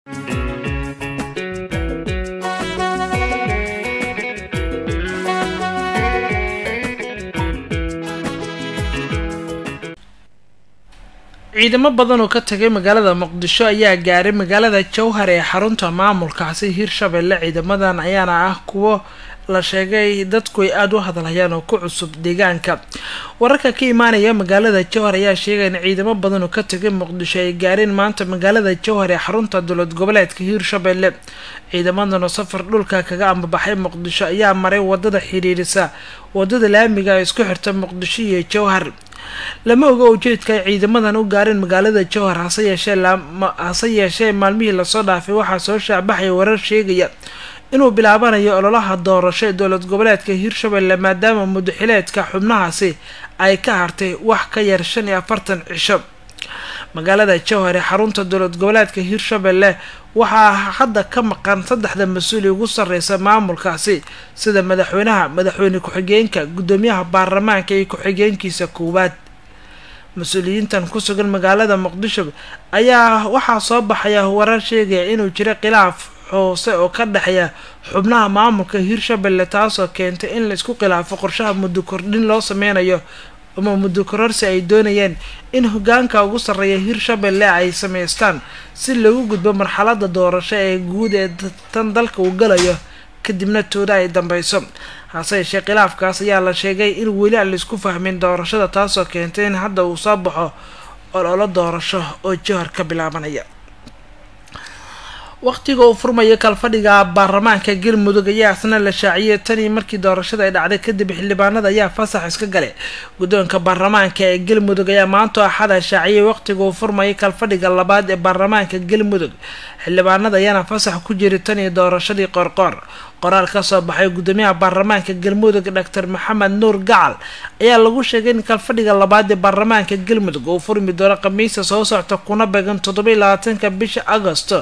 ciidamo badan oo ka tagay magaalada muqdisho ayaa gaaray magaalada jowhar ee xarunta maamulkaasi hirshabelle ciidamadan ayaana ah kuwo la sheegay dadku ay aada u hadalhayaan oo ku cusub deegaanka wararka ka imaanaya magaalada jowhar ayaa sheegaya in ciidamo badan oo ka tagay muqdisho ay gaareen maanta magaalada jowhar ee xarunta dowlad goboleedka hiirshabelle ciidamadan oo safar dhulka kaga ambabaxay muqdisho ayaa maray wadada xiriirisa wadada laamiga ee isku xirta muqdisho iyo jowhar lama oga ujeedka ay ciidamadan u gaareen magaalada jowhar hase yeeshee hase yeeshee maalmihii lasoo dhaafay waxaa soo shaacbaxaya warar sheegaya inuu bilaabanayo ololaha doorasho ee dowlad goboleedka hiirshabelle maadaama mudaxileedka xubnahaasi ay ka hartay wax ka yar shan iyo afartan cisho magaalada jowhar ee xarunta dowlad goboleedka hiirshabelle waxaa hadda ka maqan saddexda mas-uuli ugu sarreysa maamulkaasi sida madaxweynaha madaxweyne ku-xigeenka guddoomiyaha baarlamaanka iyo ku-xigeenkiisa koowaad mas-uuliyiintan ku sugan magaalada muqdisho ayaa waxaa soo baxaya warar sheegaya inuu jiro khilaaf hoose oo ka dhexeeya xubnaha maamulka hiirshabelle taasoo keentay in laisku khilaafo qorshaha muddo kordhin loo sameynayo ama muddo kororsi ay doonayeen in hogaanka ugu sarreeya hiirshabelle ay sameystaan si lagu gudbo marxalada doorasho ee guud ee tan dalka uu galayo kadibna tooda ay dambeyso hase yeeshee khilaafkaas ayaa la sheegay in weli aan laisku fahmin doorashada taasoo keentay in hadda uu soo baxo ololo doorasho oo jowhar ka bilaabanaya waqtiga uu furmayo kalfadhiga baarlamaanka galmudug ayaa isna la shaaciyay tanii markii doorashada ay dhacday kadib xildhibaanada ayaa fasax iska galay guddoonka baarlamaanka ee galmudug ayaa maanta axada shaaciyay waqtiga uu furmayo kalfadhiga labaad ee baarlamaanka galmudug xildhibaanada ayaana fasax ku jiray tanii doorashadii qorqoor qoraal kasoo baxay guddoomiyaha baarlamaanka galmudug doctor maxamed nuur gacal ayaa lagu sheegay in kalfadhiga labaad ee baarlamaanka galmudug uu furmi doono khamiista soo socta kuna beegan toddoba iyo labaatanka bisha agosto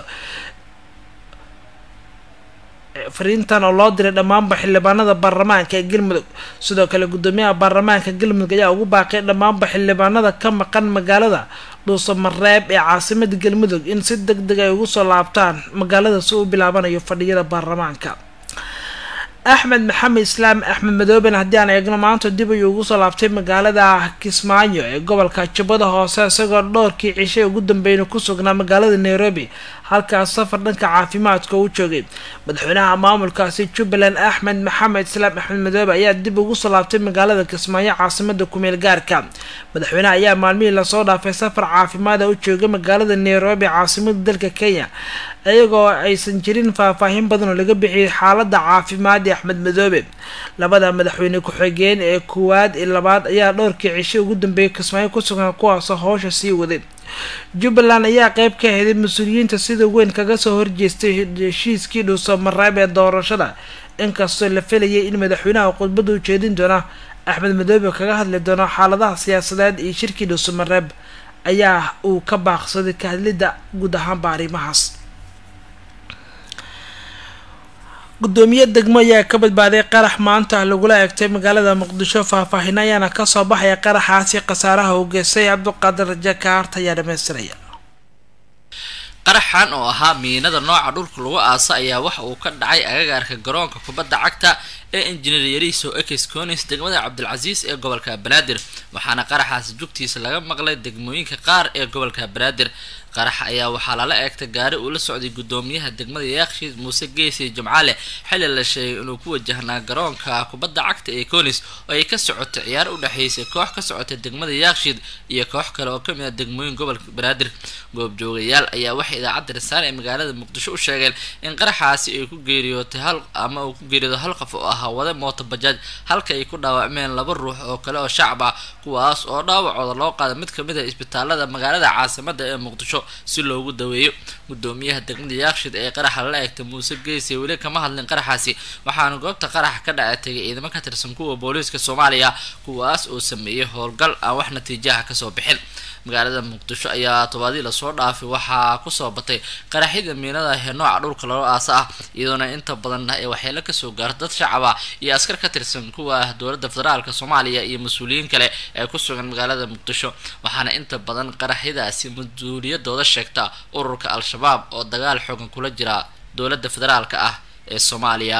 fariintan oo loo diray dhammaanba xildhibaanada baarlamaanka ee galmudug sidoo kale guddoomiyaha baarlamaanka galmudug ayaa ugu baaqay dhammaanba xildhibaanada ka maqan magaalada dhuusamareeb ee caasimada galmudug in si deg deg ay ugu soo laabtaan magaalada si uu bilaabanayo fadhiyada baarlamaanka axmed maxamed islaam axmed madooben haddii aan eegno maanta dib ayuu ugu soo laabtay magaalada kismaayo ee gobolka jubbada hoose isagoo dhowrkii cishay ugu dambeeyna ku sugnaa magaalada nairobi halkaas safar dhanka caafimaadka u joogay madaxweynaha maamulkaasi jubbaland axmed maxamed islaam axmed madoobe ayaa dib ugu soo laabtay magaalada kismaayo caasimada kumeel gaarka madaxweynaha ayaa maalmihii lasoo dhaafay safar caafimaada u joogay magaalada nairobi caasimada dalka kenya iyagoo aysan jirin faahfaahin badan oo laga bixiyay xaalada caafimaad ee axmed madoobe labada madaxweyne ku-xigeen ee koowaad iyo labaad ayaa dhowrkii cisho ugu dambeeyay kismaayo ku sugan kuwaasoo howsha sii waday jubbaland ayaa qeyb ka aheeday mas-uuliyiinta sida weyn kaga soo horjeestay heshiiskii dhuusamareeb ee doorashada inkastoo la filayay in madaxweynaha khudbada u jeedin doona axmed madoobe kaga hadli doono xaaladaha siyaasadeed iyo shirkii dhuusamareeb ayaa uu ka baaqsaday ka hadlidda guud ahaanba arrimahaas guddoomiye degmo ayaa ka badbaaday qarax maanta lagula eegtay magaalada muqdisho faahfaahin ayaana kasoo baxaya qaraxaasi khasaaraha uu geystay cabduqaadir jakaart ayaa dhamaystiraya qaraxan oo ahaa miinada nooca dhulka lagu aasa ayaa waxa uu ka dhacay agagaarka garoonka kubadda cagta ee injineer yariso ekes conis degmada cabdilcasiis ee gobolka banaadir waxaana qaraxaasi jugtiisa laga maqlay degmooyinka qaar ee gobolka banaadir qarax ayaa waxaa lala eegtay gaari uu la socday guddoomiyaha degmada yaakshid muuse geesi jimcaale xilli la sheegay inuu ku wajahnaa garoonka kubadda cagta ee conis oo ay ka socotay ciyaar u dhexaysay koox ka socotay degmada yaakshid iyo koox kale oo kamid ah degmooyin gobolka banaadir goobjoogayaal ayaa waxay idaacadda rasaale ee magaalada muqdisho u sheegeen in qaraxaasi ay ku geeriyootay hal ama uu ku geeriyoodo hal qof oo ahaa wada mooto bajaaj halka ay ku dhaawacmeen laba ruux oo kale oo shacab ah kuwaas oo dhaawacooda loo qaaday mid kamid ah isbitaalada magaalada caasimada ee muqdisho si loogu daweeyo guddoomiyaha degmada yaakshid ee qaraxa lala eegtay muuse geesi weli kama hadlin qaraxaasi waxaana goobta qaraxa ka dhaca tegay ciidamo ka tirsan kuwa booliiska soomaaliya kuwaas oo sameeyay howlgal aan wax natiijaha kasoo bixin magaalada muqdisho ayaa tobaadii lasoo dhaafay waxaa kusoo batay qaraxyada miinada ee nooca dhulka loo aasa ah iyadoona inta badan ee waxyeelo kasoo gaarta dad shacab ah iyo askar ka tirsan kuwa dowladda federaalk soomaaliya iyo mas-uuliyiin kale ee ku sugan magaalada muqdisho waxaana inta badan qaraxyadaasi mas-uuliyadooda sheegta ururka al-shabaab al-shabaab oo dagaal xoogan kula jira dowladda federaalka ah ee soomaaliya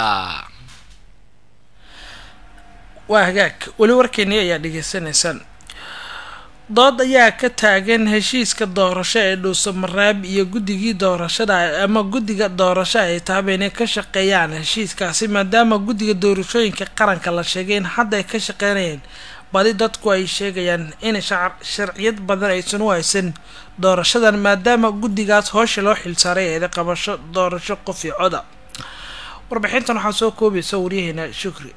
waa hagaag weli warkeeni ayaa dhegeysanaysaan dood ayaa ka taagan heshiiska doorasho ee dhuusamareeb iyo guddigii doorashada ama guddiga doorasho ay taaba inay ka shaqeeyaan heshiiskaasi maadaama guddiga doorashooyinka qaranka la sheegay in hadda ay ka shaqeynayeen badi dadku ay sheegayaan in sharciyad badan aysan u haysan doorashadan maadaama guddigaas hoosha loo xilsaaray eeda qabasho doorasho qof iyo coda warbixintan waxaa soo koobaysa waryaheena shukri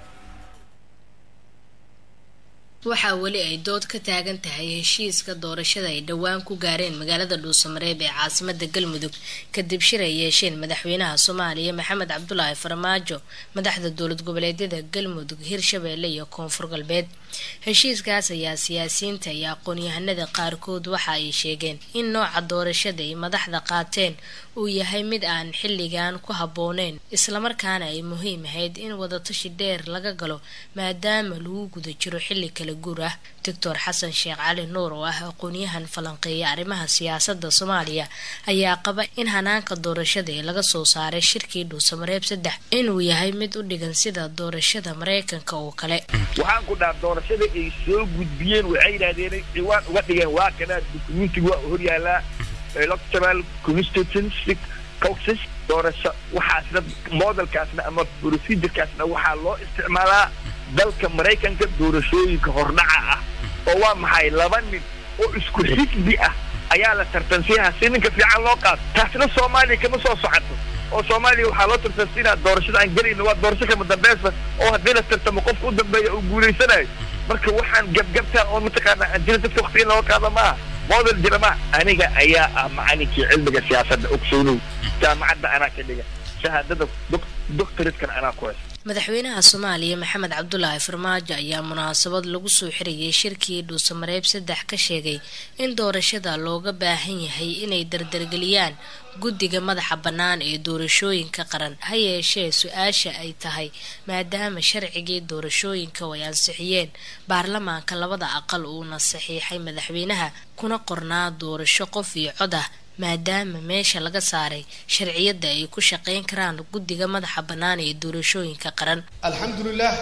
waxaa weli ay dood ka taagan tahay heshiiska doorashada ay dhowaan ku gaareen magaalada dhuusamareeb ee caasimada galmudug kadib shir ay yeesheen madaxweynaha soomaaliya maxamed cabdulaahi farmaajo madaxda dowlad goboleedyada galmudug hirshabeelle iyo koonfur galbeed heshiiskaas ayaa siyaasiyiinta iyo aqoon-yahanada qaarkood waxa ay sheegeen in nooca doorashada ay madaxda qaateen uu yahay mid aan xilligan ku habbooneyn islamarkaana ay muhiim ahayd in wadatashi dheer laga galo maadaama lagu guda jiro xilli kala guur ah doctor xasan sheekh cali nuur oo ah aqoon-yahan falanqeeya arrimaha siyaasadda soomaaliya ayaa qaba in hanaanka doorashada ee laga soo saaray shirkii dhuusamareeb saddex inuu yahay mid u dhigan sida doorashada mareykanka oo kale waxaan ku dhaha doorashada ay soo gudbiyeen waxay yidhahdeen ciwaan uga dhigeen waa kana dukumentiga waa horyaalaa electoral constituency caucus doorasho waxaasna modelkaasna ama procedurekaasna waxaa loo isticmaalaa dalka maraykanka doorashooyinka hordhaca ah oo waa maxay laba nin oo isku xisbi ah ayaa la tartansiyaha si ninka fiican loo qaato taasna soomaaliya kama soo socoto oo soomaaliya waxaa loo tartansiinaa doorashada aan gelayno waa doorasho kama dambaysa oo haddii la tartamo qofka u dambeeya uu guulaysanayo marka waxaan gabgabtaa oo mataqaana aan jira dadka wakti in looga qaado maaha model jira ma aniga ayaa ah macalinkii cilmiga siyaasadda ogsoonow jaamacadda anaa ka dhiga shahaadada doctoratekan anaa ku haysta madaxweynaha soomaaliya maxamed cabdulaahi farmaajo ayaa munaasabad lagu soo xirayay shirkii dhuusamareeb saddex ka sheegay in doorashada looga baahan yahay inay dardargeliyaan guddiga madaxa bannaan ee doorashooyinka qaran ha yeeshee su-aasha ay tahay maadaama sharcigii doorashooyinka ay ansixiyeen baarlamaanka labada aqal uuna saxiixay madaxweynaha kuna qornaa doorasho qof iyo cod ah maadaama meesha laga saaray sharciyadda ay ku shaqeyn karaan guddiga madaxa bannaan ee doorashooyinka qaran alxamdulilah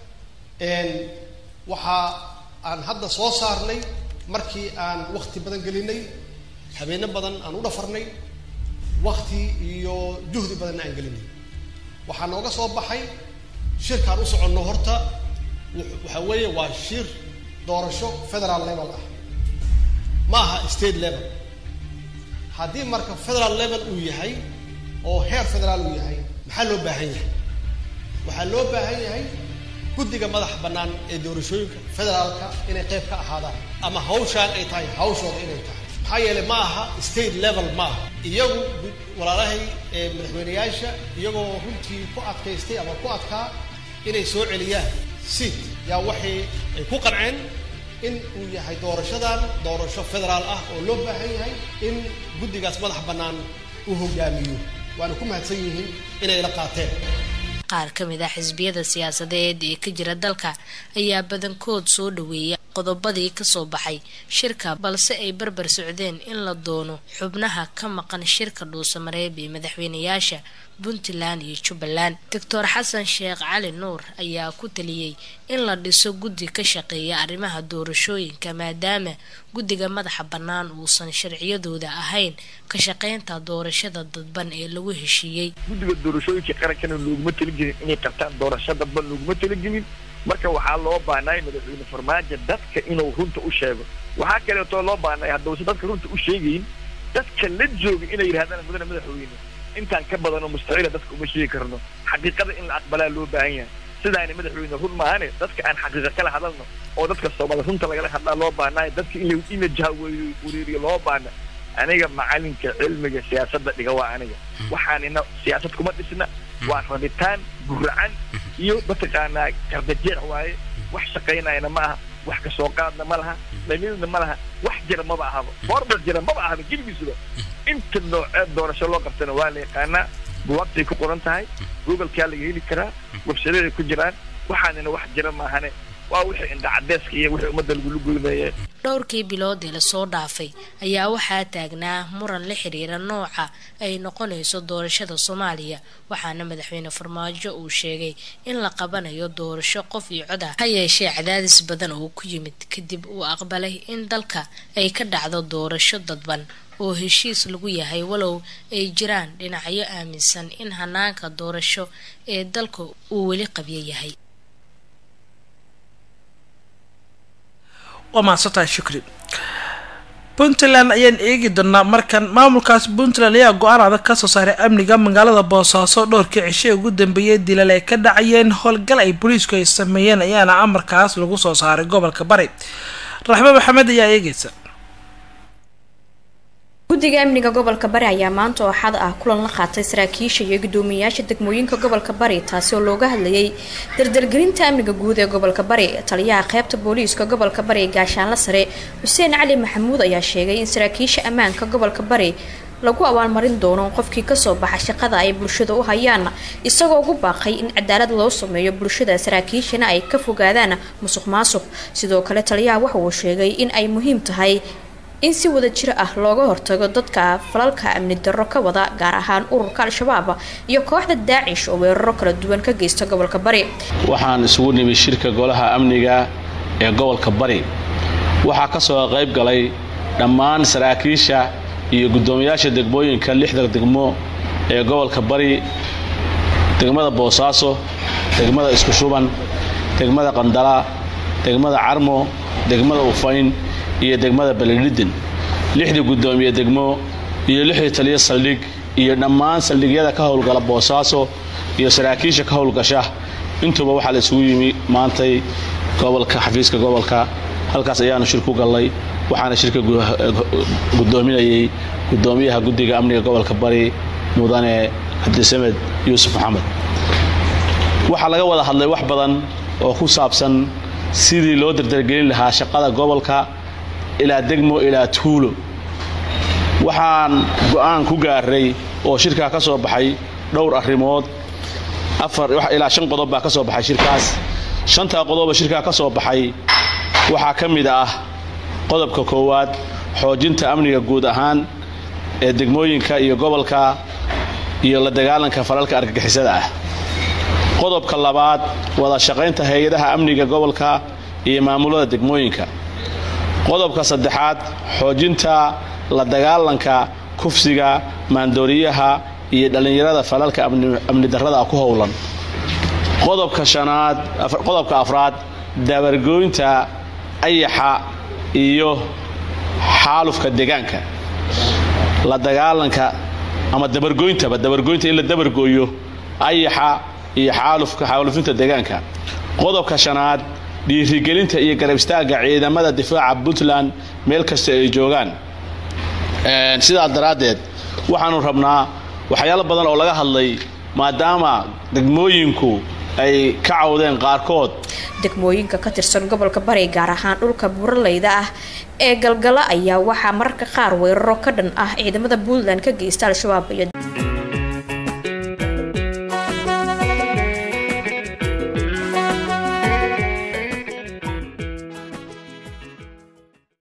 waxa aan hadda soo saarnay markii aan wakti badan gelinay habeeno badan aan u dhafarnay wakti iyo juhdi badanna aan gelinay waxaa nooga soo baxay shirkaan u soconno horta waxa weeye waa shir doorasho federal level ah ma aha state level haddii marka federal level uu yahay oo heer federaal uu yahay maxaa loo baahan yahay waxaa loo baahan yahay guddiga madaxa bannaan ee doorashooyinka federaalka inay qayb ka ahaadaan ama hawshaan ay tahay hawshooda inay tahay maxaa yeelay ma aha state level ma aha iyagu walaalahay madaxweyneyaasha iyagoo runtii ku adkaystay ama ku adkaa inay soo celiyaan seat yaa waxay ay ku qanceen in uu yahay doorashadan doorasho federaal ah oo loo baahan yahay in guddigaas madax bannaan uu hogaamiyo waana ku mahadsan yihiin inay la qaateen qaar ka mid ah xisbiyada siyaasadeed ee ka jira dalka ayaa badankood soo dhaweeya qodobadii kasoo baxay shirka balse ay barbar socdeen in la doono xubnaha ka maqan shirka dhuusamareeb ee madaxweyneyaasha puntland iyo jubbaland doctor xasan sheekh cali nuur ayaa ku taliyey in la dhiso guddi ka shaqeeya arrimaha doorashooyinka maadaama guddiga madaxa bannaan uusan sharciyadooda ahayn ka shaqeynta doorashada dadban ee lagu heshiiyey guddiga doorashooyinka qarankana looguma talagelin inay qabtaan doorasho dadban looguma talagelin marka waxaa loo baanaay madaxweyne farmaajo dadka inuu runta u sheego waxaa kaleetoo loo baanaay haddausan dadka runta u sheegayin dadka la jooga inay yidhahdaan mudane madaxweyne intaan ka badanoo mustaciila dadka uma sheegi karno xaqiiqada in la aqbalaa loo baahan yahay sidaani madaxweyne run maahane dadka aan xaqiiqa kala hadalno oo dadka soomali runta lagala hadlaa loo baanaay dadka in in la jahaweeriyo loo baana aniga macalinka cilmiga siyaasadda dhiga waa aniga waxaanina siyaasad kuma dhisna waa rabitaan guracan iyo mataqaanaa kardajeec waaye wax shaqaynayana ma aha wax kasoo qaadna ma laha dhamidna ma laha wax jira maba ahaba formal jira maba ahaba geligiisuba inta nooceed doorasho loo qabtana waa la yaqaanaa buwaagtay ku qoran tahay googlekaa laga heli karaa websadaday ku jiraan waxaanina wax jira maahane waa wixii indhacadeeska iyo wixii ummadda lagula goynaya dhowrkii biloodii lasoo dhaafay ayaa waxaa taagnaa muran la xiriira nooca ay noqonayso doorashada soomaaliya waxaana madaxweyne farmaajo uu sheegay in la qabanayo doorasho qof iyo cod ah ha yeeshee cadaadis badan oo ku yimid kadib uu aqbalay in dalka ay ka dhacdo doorasho dadban oo heshiis lagu yahay walow ay jiraan dhinacyo aaminsan in hanaanka doorasho ee dalka uu weli qabyo yahay waa mahadsantahay shukri puntland ayaan eegi doonaa markan maamulkaas puntland ayaa go-aan adag kasoo saaray amniga magaalada boosaaso dhowrkii cishe ugu dambeeyay dilal ay ka dhacayeen howlgal ay booliisku ay sameeyeen ayaana amarkaas lagu soo saaray gobolka bari raxme maxamed ayaa eegeysa guddiga amniga gobolka bari ayaa maanta oo xad ah kulan la qaatay saraakiisha iyo guddoomiyayaasha degmooyinka gobolka bari taasi oo looga hadlayay dardargelinta amniga guud ee gobolka bari taliyaha qeybta booliiska gobolka bari gaashaanla sare xuseen cali maxamuud ayaa sheegay in saraakiisha ammaanka gobolka bari lagu abaalmarin doono qofkii kasoo baxa shaqada ay bulshada u hayaan isagoo ugu baaqay in cadaalad loo sameeyo bulshada saraakiishana ay ka fogaadaan musuq maasuq sidoo kale taliyaha waxa uu sheegay in ay muhiim tahay in si wada jir ah looga hortago dadka falalka amni darro ka wada gaar ahaan ururka al-shabaab iyo kooxda daacish oo weeraro kala duwan ka geysta gobolka bari waxaan isugu nimi shirka golaha amniga ee gobolka bari waxaa ka soo qayb galay dhammaan saraakiisha iyo guddoomiyaasha degmooyinka lixda degmo ee gobolka bari degmada boosaaso degmada isku shuban degmada qandala degmada carmo degmada ufayn iyo degmada baledhidin lixdii guddoomiye degmo iyo lixdii taliyo saldhig iyo dhammaan saldhigyada ka howlgala boosaaso iyo saraakiisha ka howlgasha intuuba waxaa la isugu yimi maantay gobolka xafiiska gobolka halkaas ayaanu shir ku gallay waxaana shirka guddoominayay guddoomiyaha guddiga amniga gobolka bari mudane cabdisamed yuusuf maxamed waxaa laga wada hadlay wax badan oo ku saabsan sidii loo dardargelin lahaa shaqada gobolka ilaa degmo ilaa tuulo waxaan go-aan ku gaaray oo shirkaa ka soo baxay dhowr arrimood ilaa shan qodob baa ka soo baxay shirkaas shantaa qodoba shirkaa ka soo baxay waxaa ka mid ah qodobka koowaad xoojinta amniga guud ahaan ee degmooyinka iyo gobolka iyo la dagaalanka falalka argagixisada ah qodobka labaad wada shaqaynta hay-adaha amniga gobolka iyo maamulada degmooyinka qodobka saddexaad xoojinta la dagaalanka kufsiga maandooriyaha iyo dhallinyarada falalka amni darrada ku howlan qodobka shanaad qodobka afraad dabargooynta ayaxa iyo xaalufka deegaanka la dagaalanka ama dabargooyntaba dabargooynta in la dabargooyo ayaxa iyo xaalufka xaalufinta deegaanka qodobka shanaad dhiirigelinta iyo garab istaagga ciidamada difaaca puntland meel kasta ay joogaan sidaas daraaddeed waxaanu rabnaa waxyaalo badan oo laga hadlay maadaama degmooyinku ay ka cawdeen qaarkood degmooyinka ka tirsan gobolka bari gaar ahaan dhulka buuraleyda ah ee galgala ayaa waxaa mararka qaar weeraro ka dhan ah ciidamada puntland ka geysta al-shabaab iyo